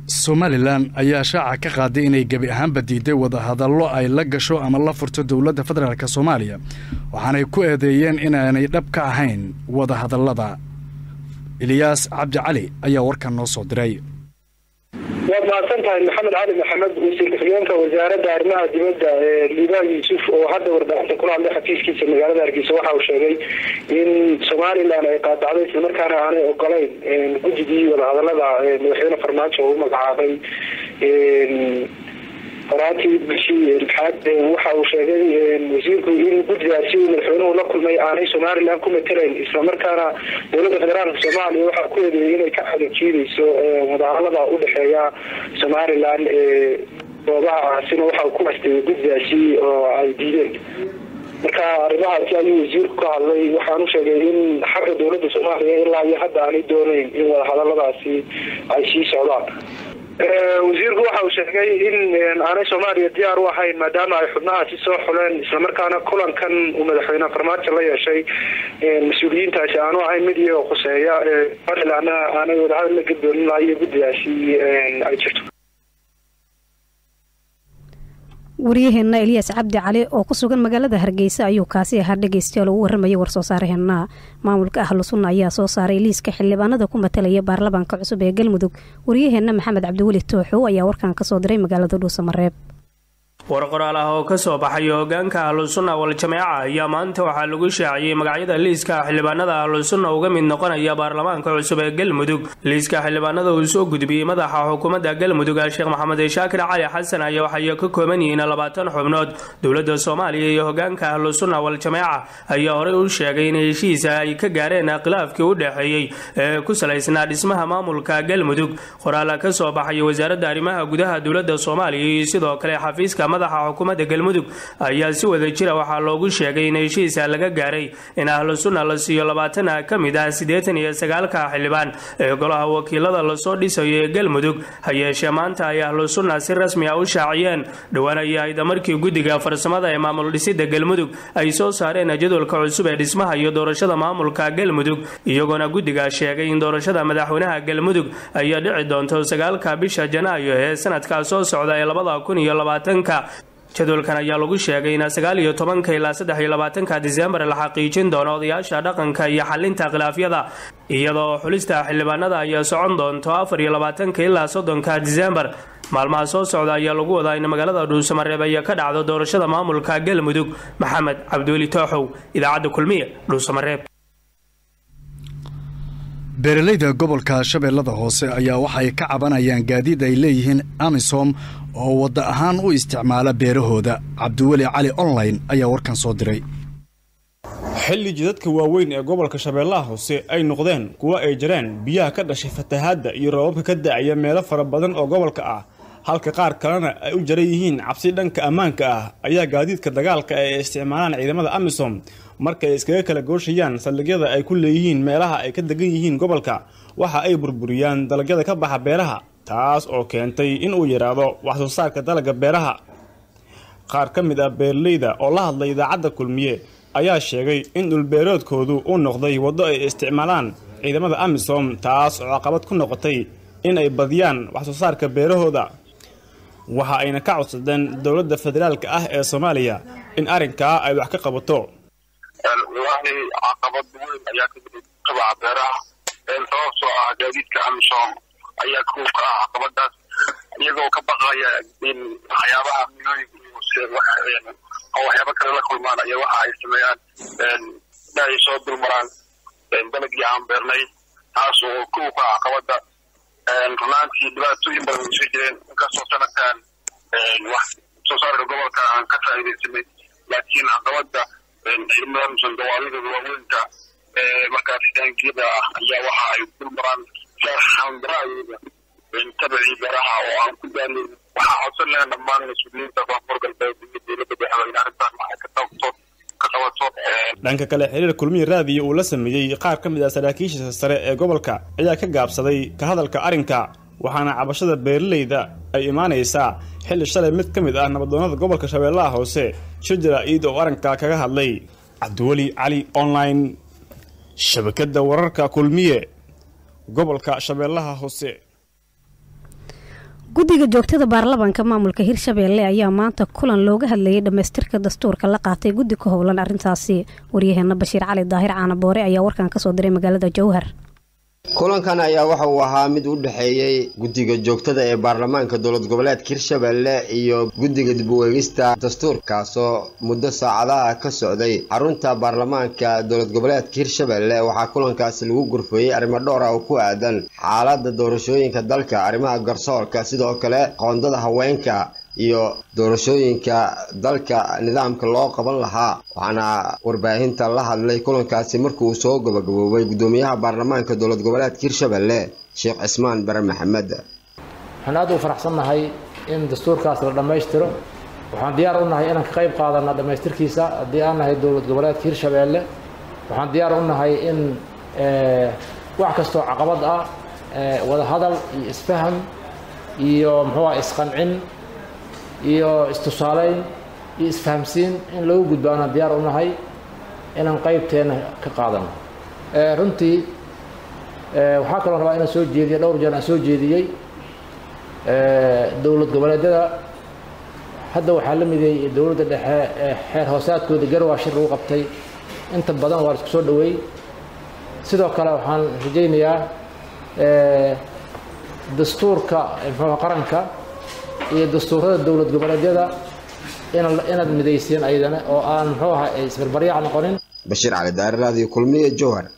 somalilan ayaa shaaca ka qaaday inay gebi ahaanba diiday wadahadallo ay la gasho ama la furto dowladda federaalk soomaaliya waxaanay ku eedeeyeen inaanay dhab ka ahayn wadahadallada eliyaas cabdi cali ayaa warkan noo soo diray waad mahadsan tahay maxamed cali maxamed wasiir ku-xigeenka wasaaradda arrimaha dibadda ee liibaan yuusuf oo hadda warbaahinta kula hadlay xafiiskiisa magaalada hargeysa waxa uu sheegay in somalilan ay qaadacday islamarkaana aanay ogolayn guddigii wadahadalada madaxweyne farmaajo oo u magacaabay qoraatii bishii lixaad waxa uu sheegay wasiirku in guddigaasi madaxweynuhu la kulmay aanay somalilan ku matelayn islamarkaana dowladda federaalka soomaaliya waxaa ku eedeeyay inay ka xadajiidayso wadahadalada udhexeeya somalilan goobahaasina waxa ku hasteeyay guddigaasi oo ay diideen marka arrimahaasi ayuu wasiirku ka hadlay waxaanu sheegay in xagga dowladda soomaaliya ilaa iyo hadda aanay dooneyn in wadahadaladaasi ay sii socdaan wasiirku waxa uu sheegay in aanay soomaaliya diyaar u ahayn maadaama ay xubnahaasi soo xuleen islamarkaana kulankan uu madaxweyne farmaajo la yeeshay mas-uuliyiintaasi aanu ahayn mid iyagoo khuseeya somalilanna aanay wadahadal la gadoonin laha iyo guddigaasi ay jirto waryaheena eliyaas cabdi cali oo ku sugan magaalada hargeysa ayuu kaasi ahaa dhegeystayaal ugu warramayay war soo saaraheenna maamulka ahlu sunna ayaa soo saaray liiska xildhibaanada ku matalaya baarlamaanka cusub ee galmudug waryaheenna maxamed cabdiweli tooxow ayaa warkan kasoo diray magaalada dhuusamareeb war qoraal ah oo ka soo baxay hogaanka ahlusunna wal-jameeca ayaa maanta waxaa lagu shaaciyey magacyada liiska xildhibaanada ahlusunna uga mid noqonaya baarlamaanka cusub ee galmudug liiska xildhibaanada uu soo gudbiyey madaxa xukuumadda galmudug sheekh maxamed shaakir cali xasan ayaa waxay ka kooban yihiin labaatan xubnood dowladda soomaaliya iyo hogaanka ahlusunna wal-jameeca ayaa horey u sheegay in heshiisa ay ka gaareen khilaafkii u dhexeeyey ee ku salaysnaa dhismaha maamulka galmudug qoraala ka soo baxay wasaaradda arrimaha gudaha dowladda soomaaliya iyo sidoo kale xafiiska madaxa xukuumadda galmudug ayaa si wada jira waxaa loogu sheegay in heshiisa laga gaaray in ahlu sunna la siiyo labaatan ka mid ah siddeetan iyo sagaalka xildhibaan ee golaha wakiilada lasoo dhisayo ee galmudug ha yeeshee maanta ay ahlu sunna si rasmi ah u shaaciyeen dhowaan ay ahayd markii guddiga farsamada ee maamul dhisidda galmudug ay soo saareen jadwalka cusub ee dhismaha iyo doorashada maamulka galmudug iyagoona guddiga sheegay in doorashada madaxweynaha galmudug ayaa dhici doonto sagaalka bisha janaayo ee sanadkaa soo socda ee labada kun iyo labaatanka jadwalkan ayaa lagu sheegay in sagaal iyo tobanka ilaa saddex iyo labaatanka disembar la xaqiijin doono odayaasha dhaqanka iyo xalinta khilaafyada iyadoo xulista xildhibaanada ayaa socon doonto afar iyo labaatanka ilaa soddonka disembar maalmaha soo socda ayaa lagu wadaa in magaalada dhuusamareeb ay ka dhacdo doorashada maamulka galmudug maxamed cabdiweli tooxow idaacadda kulmiye dhuusamareeb beeralayda gobolka shabeellada hoose ayaa waxay ka cabanayaan gaadiid ay leeyihiin amisom oo wadda ahaan u isticmaala beerahooda cabdiweli cali online ayaa warkan soo diray xilli jidadka waaweyn ee gobolka shabeellaha hoose ay noqdeen kuwo ay jireen biyaha ka dhashay fatahaadda iyo roobabka ka da'aya meelo fara badan oo gobolka ah halka qaar kalena ay u jaran yihiin cabsi dhanka ammaanka ah ayaa gaadiidka dagaalka ee ay isticmaalaan ciidamada amisom markay iskaga kala gooshayaan saldhigyada ay ku leeyihiin meelaha ay ka degan yihiin gobolka waxa ay burburiyaan dalagyada ka baxa beeraha taas oo keentay in uu yidhaahdo wax soo saarka dalagga beeraha qaar ka mid ah beeralayda oo la hadlay idaacadda kulmiye ayaa sheegay in dhulbeeroodkoodu uu noqday waddo ay isticmaalaan ciidamada amisom taas oo caqabad ku noqotay in ay badiyaan wax soo saarka beerahooda waxa ayna ka codsadeen dowladda federaalka ah ee soomaaliya in arrinkaa ay wax ka qabato wallaahi caqabad weyn ayaa ka jiray qabaca beeraha sababtoo ah gaadiidka amisom ayaa kuw ka ah caqabadaas iyagoo ka baqaya in waxyaabaha milooyinka oo waxyaaba kale la kulmaan ayaa waxa ay sameeyaan inay soo dulmaraan dalagii aan beernay taas oo kuw ka ah caqabada runaantii dhibaatooyin badan way soo jireen inkastoo sanadkan wax soo saarka gobolka aan ka faa'iidaysanay laakiin caqabada ciidamada amisom dawaaladooda waaweynka markaas taangiyada ah ayaa waxa ay dulmaraan xandaraayoda tabacii beeraha oo aan ku daalin waxaa codsan lahayn dhammaan mas-uuliyiinta koonfur galbeed iyo dowladda dhexe in arrintan waxay ka qabto ka qabato dhanka kale xiriir kulmiyi raadiyo uu la sameeyey qaar ka mid ah saraakiisha sare ee gobolka ayaa ka gaabsaday ka hadalka arrinka waxaana cabashada beeralayda ay imaanaysaa xilli shalay mid ka mid ah nabadoonnada gobolka shabeellaha hoose shajara iid oo arrinka kaga hadlay cabdiweli cali online shabakadda wararka kulmiye gobolka shabeellaha hoose guddiga joogtada baarlamaanka maamulka hirshabeelle ayaa maanta kulan looga hadlayay dhammaystirka dastuurka la qaatay guddi ka howlan arrintaasi waryaheena bashiir cali daahir caanaboore ayaa warkan kasoo diray magaalada jowhar kulankan ayaa waxa uu ahaa mid u dhexeeyey guddiga joogtada ee baarlamaanka dowlad goboleedka hirshabelle iyo guddiga dib u eegista dastuurkaasoo muddo saacadaha ka socday xarunta baarlamaanka dowlad goboleedka hirshabelle waxaa kulankaasi lagu gurfeeyey arrimo dhowr ah oo ku aadan xaaladda doorashooyinka dalka arrimaha garsoorka sidoo kale qoondada haweenka iyo doorashooyinka dalka nidaamka loo qaban lahaa waxaana warbaahinta la hadlay kulankaasi markii uu soo gabagaboobay guddoomiyaha baarlamaanka dowlad goboleedka hirshabelle sheekh cismaan bare maxamed waxaan aad u faraxsannahay in dastuurkaas la dhammaystiro waxaan diyaar u nahay inaan ka qayb qaadana dhammaystirkiisa haddii aan nahay dowlad goboleedka hirshabelle waxaan diyaar u nahay in wax kastoo caqabad ah wada hadal iyo isfaham iyo muxuu ah isqancin iyo istusaaleyn iyo isfahamsiin in lagu gudbaanaan diyaar u nahay inaan qaybteena ka qaadano runtii waxaa kaloo rabaa inaan soo jeediya dhowr jeer aan soo jeediyey dowlad goboleedyada hadda waxaa la mideeyey dowladda dhexe xeer hoosaadkooda garwaa shir lagu qabtay inta badan waa la isku soo dhaweey sidoo kale waxaan rajaynayaa dastuurka muxuuha qaranka iyo dastuurada dowlad goboleedyada inaad midayseen ayadana oo aan muxuu aha isbarbaryaac noqonin bashiir cali daari raadiyo kulmiye jowhar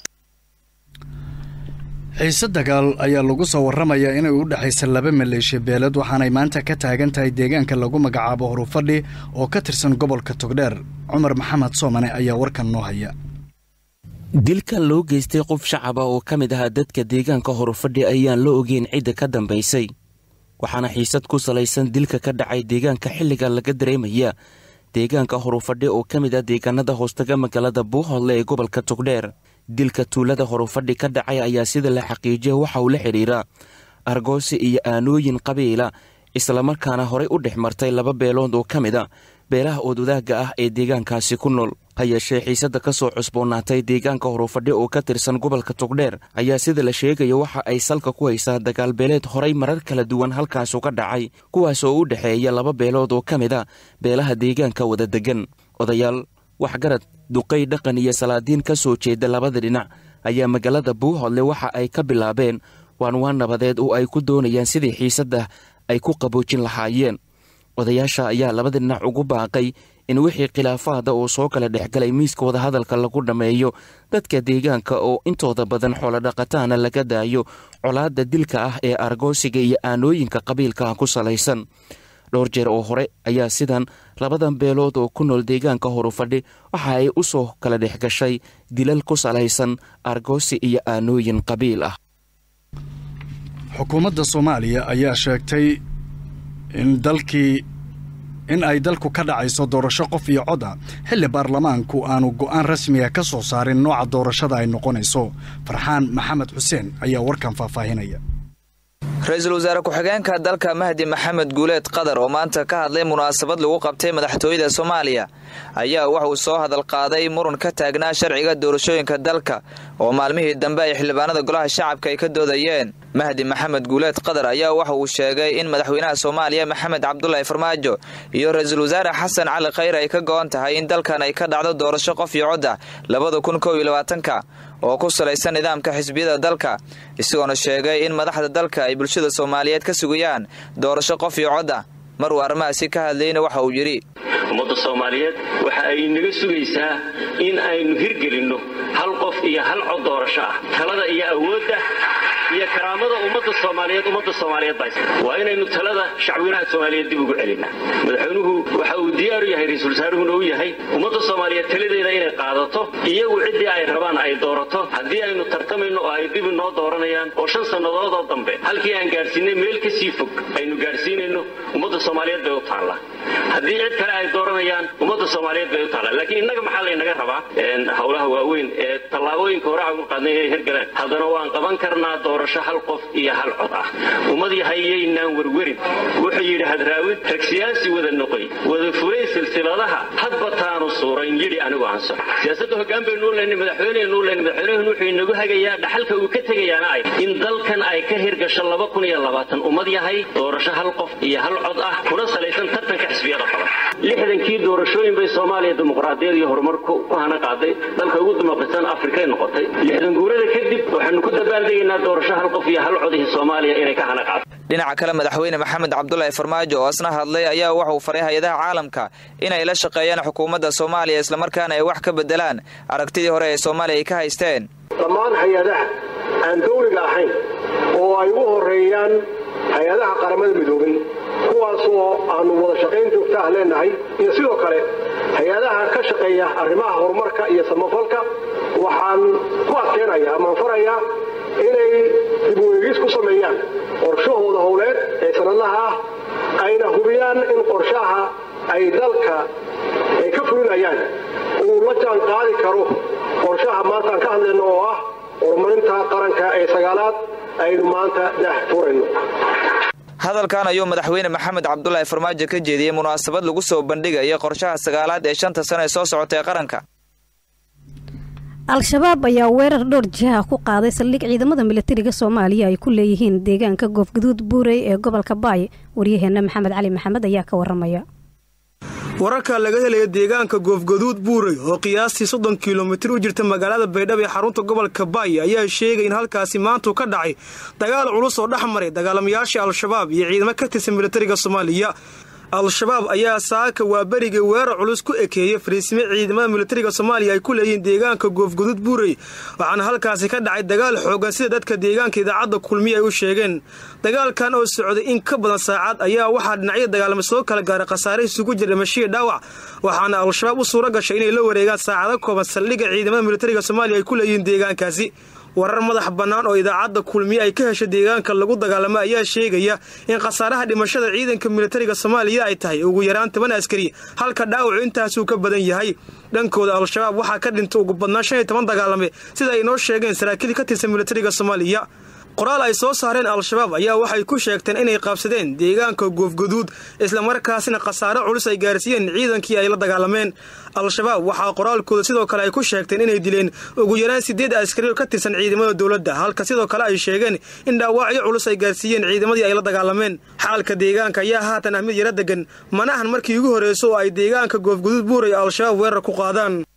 xiise dagaal ayaa lagu soo warramayaa inay u dhexaysa laba maleeshiya beelad waxaanay maanta ka taagan tahay deegaanka lagu magacaabo horufadhi oo ka tirsan gobolka togdheer cumar maxamed soomane ayaa warkan noo haya dilkan loo geystay qof shacab ah oo ka mid ahaa dadka deegaanka horufadhi ayaan la ogeyn cidda ka dambaysay waxaana xiisad ku salaysan dilka ka dhacay deegaanka xilliga laga dareemaya deegaanka horufadhi oo ka mid ah deegaanada hoostaga magaalada buuhoodle ee gobolka togdheer dilka tuulada horufadhi ka dhacay ayaa sida la xaqiijiya waxa uu la xidhiira argoosi iyo aanooyin qabiila islamarkaana horey u dhex martay laba beelood oo ka mid a beelaha oodwadaagga ah ee deegaankaasi ku nool ha yeeshee xiisadda ka soo cusboonaatay deegaanka horufadhi oo ka tirsan gobolka togdheer ayaa sida la sheegaya waxa ay salka ku haysaa dagaalbeeleed horay marar kala duwan halkaasu ka dhacay kuwaas oo u dhexeeya laba beelood oo ka mid a beelaha deegaanka wada degan odayaal waxgarad duqay dhaqan iyo salaadiin ka soo jeeda labada dhinac ayaa magaalada buuhoodle waxa ay ka bilaabeen waanwaan nabadeed oo ay ku doonayaan sidii xiisadda ay ku qaboojin lahaayeen odayaasha ayaa labada dhinac ugu baaqay in wixii khilaafaada uu soo kala dhexgalay miiska wadahadalka lagu dhammeeyo dadka deegaanka oo intooda badan xoolodhaqataana laga daayo colaadda dilka ah ee argoosiga iyo aanooyinka qabiilkaah ku salaysan dhowr jeer oo hore ayaa sidan labadan beelood oo ku nool deegaanka horufadhi waxa ay u soo kala dhex gashay dilal ku salaysan argoosi iyo aanooyin qabiil ah xukuumadda soomaaliya ayaa sheegtay in dalkii in ay dalku ka dhacayso doorasho qof iyo cod ah xilli baarlamaanku aanu go'aan rasmiga ka soo saarin nooca doorashada ay noqonayso farxaan maxamed xuseen ayaa warkan faahfaahinaya ra-iisul wasaare ku-xigeenka dalka mahdi maxamed guuleed qadar oo maanta ka hadlay munaasabad lagu qabtay madaxtooyada soomaaliya ayaa wuxuu soo hadal qaaday muran ka taagnaa sharciga doorashooyinka dalka oo maalmihii dambe ay xildhibaanada golaha shacabka ay ka doodayeen mahdi maxamed guuleed qadar ayaa waxa uu sheegay in madaxweynaha soomaaliya maxamed cabdulaahi farmaajo iyo ra-iisul wasaare xasan cali khayr ay ka go-on tahay in dalkan ay ka dhacdo doorasho qof iyo cod ah labada kun kow iyo labaatanka oo ku salaysan nidaamka xisbiyada dalka isagoona sheegay in madaxda dalka ay bulshada soomaaliyeed ka sugayaan doorasho qof iyo cod ah mar uu arrimahaasi ka hadlayna waxa uu yidhi ummadda soomaaliyeed waxa ay naga sugaysaa in aynu hirgelinno hal qof iyo hal cod doorasho ah talada iyo awoodda iyo karaamada ummadda soomaaliyeed ummadda soomaaliyeed baa waa inaynu talada shacweynaha soomaaliyeed dib ugu celinaa madaxweynuhu waxa uu diyaaru yahay ra-iisul wasaaruhuna u yahay ummadda soomaaliyeed taladeeda inay qaadato iyagu ciddii ay rabaan ay doorato haddii aynu tartamayno oo ay dib inoo dooranayaan oo shan sannadoodoo dambe halkii aan gaadhsiinay meel ka sii fog aynu gaadhsiinayno ummadda soomaaliyeed bay u taallaa haddii cid kale ay dooranayaan ummadda soomaaliyeed bay u taallaa laakiin innaga maxaa laynaga rabaa howlaha waaweyn ee tallaabooyinka hore aan u qaadnay inay hirgaleen haddana waan qaban karnaa doorasho hal qof iyo hal cod ah ummad yahayaynaan werwerin wuxuu yidhi hadraawid rag siyaasi wada noqoy wada fulay silsiladaha hadba taanu suurayn yidhi anigu aan soco siyaasadda hoggaan baynu u leynay madaxweyneynu u leynay madaxweynuhun wuxuu inagu hagayaa dhaxalka uu ka tegayaana ay in dalkan ay ka hirgasho laba kun iyo labaatan ummad yahay doorasho hal qof iyo hal cod ah kuna salaysan tartanka xisbiyada badan lixdankii doorashooyin bay soomaaliya dimuqraadiyad iyo horumar ku hana qaaday dalka ugu dimuqraadsan afrikay noqotay lixdan guurada kadib waxaanu ku dabaaldegaynaa doorasho hal qof iyo hal codihii soomaaliya inay ka hana qaado dhinaca kale madaxweyne maxamed cabdulaahi farmaajo oo asna hadlay ayaa waxauu faray hay-adaha caalamka inay la shaqeeyaan xukuumadda soomaaliya islamarkaana ay wax ka bedelaan aragtidii hore ee soomaaliya ay ka haysteen dhammaan hay-adaha aan dawliga ahayn oo ay u horeeyaan hay-adaha qaramada midoobay kuwaasoo aanu wada shaqayn joogta ah leenahay iyo sidoo kale hay-adaha ka shaqeeya arrimaha horumarka iyo samafalka waxaan ku adkeynaya amaan farayaa inay dib u eegis ku sameeyaan qorshahooda howleed ee sanadlaha ah ayna hubiyaan in qorshaha ay dalka ay ka fulinayaan uu la jaan qaadi karo qorshaha maanta aan ka hadlayno oo ah horumarinta qaranka ee sagaalaad aynu maanta dah furayno hadalkan ayuu madaxweyne maxamed cabdulaahi farmaajo ka jeediyey munaasabad lagu soo bandhigaya qorshaha sagaalaad ee shanta sano ee soo socota ee qaranka al-shabaab ayaa weerar dhowr jiha ku qaaday saldhig ciidamada milatariga soomaaliya ay ku leeyihiin deegaanka goofguduud buurey ee gobolka baay waryaheena maxamed cali maxamed ayaa ka waramaya wararka laga helaya deegaanka goofgaduud buurey oo qiyaastii soddon kilomitir u jirta magaalada baydhabo ee xarunta gobolka baay ayaa sheegay in halkaasi maantuu ka dhacay dagaal culus oo dhex maray dagaalamayaashii al-shabaab iyo ciidamo ka tirsan milatariga soomaaliya al-shabaab ayaa saaka waa beriga weerar culus ku ekeeyey fariisime ciidamada milatariga soomaaliya ay ku leeyihiin deegaanka goofguduud buurey waxaana halkaasi ka dhacay dagaal xoogan sida dadka deegaanka idaacadda kulmiya ay u sheegeen dagaalkan oo socday in ka badan saacad ayaa waxaa dhinacyada dagaalama soo kala gaaray khasaare isugu jira dhimashiya dhaawac waxaana al-shabaab u suura gashay inay la wareegaan saacado kooban saldhigga ciidamada milatariga soomaaliya ay ku leeyihiin deegaankaasi warar madax bannaan oo idaacadda kulmiye ay ka heshay deegaanka lagu dagaalamo ayaa sheegaya in khasaaraha dhimashada ciidanka milatariga soomaaliya ay tahay ugu yaraan toban askari halka dhaawacu intaasuu ka badan yahay dhankooda al-shabaab waxaa ka dhintay ugu badnaan shan iyo toban dagaalame sida ay noo sheegeen saraakiil ka tirsan milatariga soomaaliya qoraal ay soo saareen al-shabaab ayaa waxay ku sheegteen inay qaabsadeen deegaanka goofguduud islamarkaasina khasaare culus ay gaarsiiyeen ciidankii ay la dagaalameen al-shabaab waxaa qoraalkooda sidoo kale ay ku sheegteen inay dileen ugu yaraan siddeed askari oo ka tirsan ciidamada dowladda halka sidoo kale ay sheegeen in dhaawacyo culus ay gaarsiiyeen ciidamadii ay la dagaalameen xaalka deegaanka ayaa haatan ah mid yaro degan manahan markii ugu horreyso oo ay deegaanka goofguduud buuray al-shabaab weerar ku qaadaan